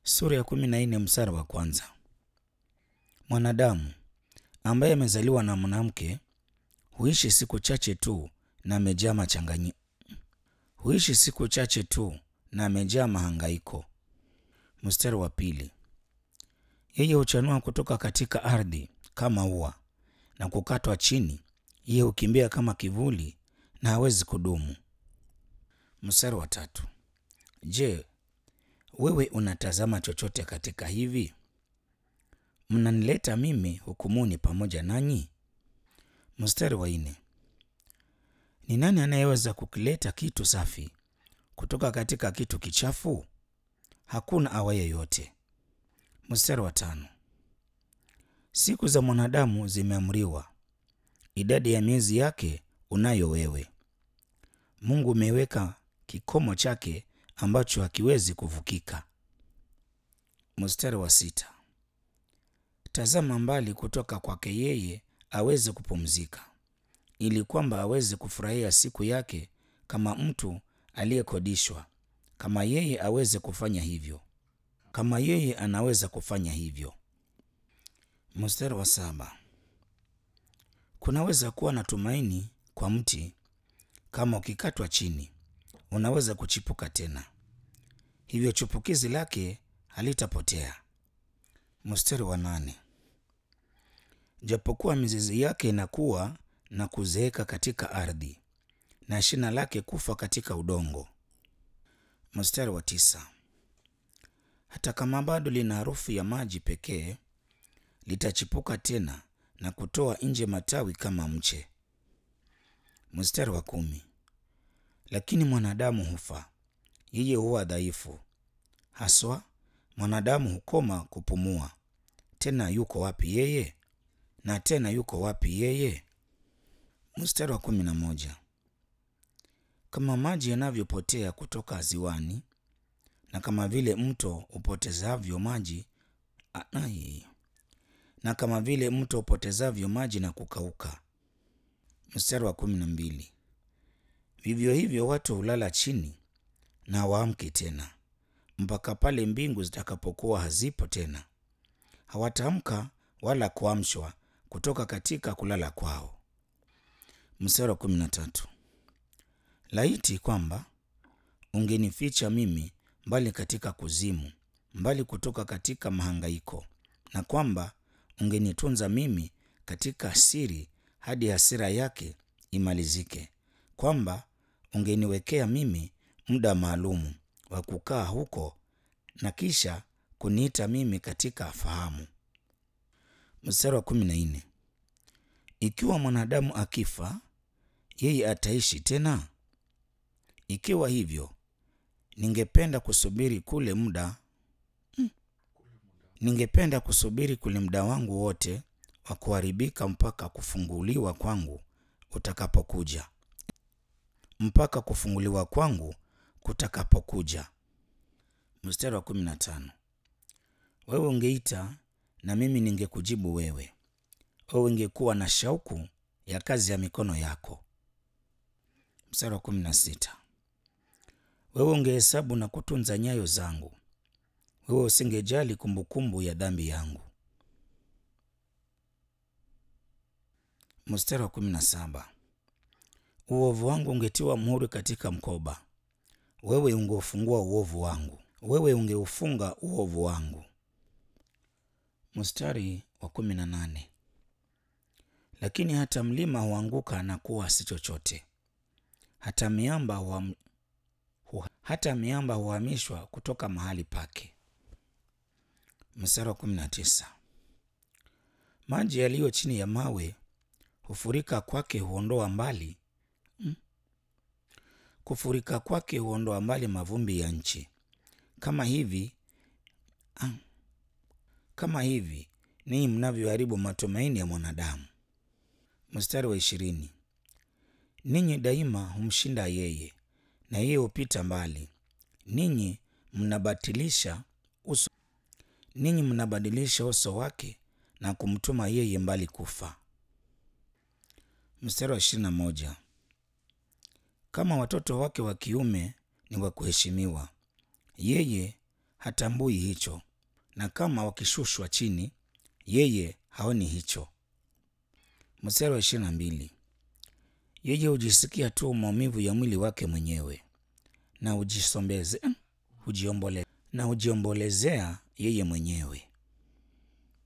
Sura ya kumi na nne mstari wa kwanza. Mwanadamu ambaye amezaliwa na mwanamke huishi siku chache tu na amejaa machanganyi huishi siku chache tu na amejaa mahangaiko. Mstari wa pili. Yeye huchanua kutoka katika ardhi kama ua na kukatwa chini, yeye hukimbia kama kivuli na hawezi kudumu. Mstari wa tatu. Je, wewe unatazama chochote katika hivi? Mnanileta mimi hukumuni pamoja nanyi? Mstari wa nne. Ni nani anayeweza kukileta kitu safi kutoka katika kitu kichafu? Hakuna awaye yote. Mstari wa tano. Siku za mwanadamu zimeamriwa, idadi ya miezi yake unayo wewe. Mungu umeweka kikomo chake ambacho hakiwezi kuvukika. Mstari wa sita. Tazama mbali kutoka kwake yeye aweze kupumzika, ili kwamba aweze kufurahia siku yake kama mtu aliyekodishwa, kama yeye aweze kufanya hivyo, kama yeye anaweza kufanya hivyo. Mstari wa saba. Kunaweza kuwa na tumaini kwa mti, kama ukikatwa chini unaweza kuchipuka tena, hivyo chupukizi lake halitapotea. Mstari wa nane. Japokuwa mizizi yake inakuwa na kuzeeka katika ardhi na shina lake kufa katika udongo. Mstari wa tisa. Hata kama bado lina harufu ya maji pekee, litachipuka tena na kutoa nje matawi kama mche. Mstari wa kumi. Lakini mwanadamu hufa, yeye huwa dhaifu, haswa mwanadamu hukoma kupumua. Tena yuko wapi yeye? Na tena yuko wapi yeye? Mstari wa kumi na moja. Kama maji yanavyopotea kutoka ziwani, na kama vile mto upotezavyo maji anai, na kama vile mto upotezavyo maji na kukauka. Mstari wa kumi na mbili. Vivyo hivyo watu hulala chini na waamke tena, mpaka pale mbingu zitakapokuwa hazipo tena. Hawataamka wala kuamshwa kutoka katika kulala kwao. Mstari wa kumi na tatu. Laiti kwamba ungenificha mimi mbali katika kuzimu, mbali kutoka katika mahangaiko, na kwamba ungenitunza mimi katika siri hadi hasira yake imalizike, kwamba ungeniwekea mimi muda maalumu wa kukaa huko na kisha kuniita mimi katika fahamu. Mstari wa kumi na nne. Ikiwa mwanadamu akifa, yeye ataishi tena? Ikiwa hivyo, ningependa kusubiri kule muda hmm, ningependa kusubiri kule muda wangu wote wa kuharibika mpaka kufunguliwa kwangu utakapokuja, mpaka kufunguliwa kwangu kutakapokuja. Mstari wa kumi na tano. Wewe ungeita na mimi ningekujibu wewe, wewe ungekuwa na shauku ya kazi ya mikono yako. Mstari wa kumi na sita. Wewe ungehesabu na kutunza nyayo zangu, wewe usingejali kumbukumbu ya dhambi yangu. Mstari wa kumi na saba. Uovu wangu ungetiwa muhuri katika mkoba, wewe ungeufungua uovu wangu, wewe ungeufunga uovu wangu. Mstari wa kumi na nane. Lakini hata mlima huanguka na kuwa si chochote, hata miamba huam... hu... hata miamba huhamishwa kutoka mahali pake. Mstari wa kumi na tisa. Maji yaliyo chini ya mawe hufurika kwake huondoa mbali hmm. Kufurika kwake huondoa mbali mavumbi ya nchi. Kama hivi ah, kama hivi ninyi mnavyoharibu matumaini ya mwanadamu. Mstari wa ishirini. Ninyi daima humshinda yeye, na yeye hupita mbali. Ninyi mnabatilisha uso, ninyi mnabadilisha uso wake na kumtuma yeye mbali kufa. Mstari wa ishirini na moja. Kama watoto wake wa kiume ni wa kuheshimiwa, yeye hatambui hicho, na kama wakishushwa chini, yeye haoni hicho. Mstari wa ishirini na mbili yeye hujisikia tu maumivu ya mwili wake mwenyewe na hujisombeze hujiombolezea na hujiombolezea yeye mwenyewe.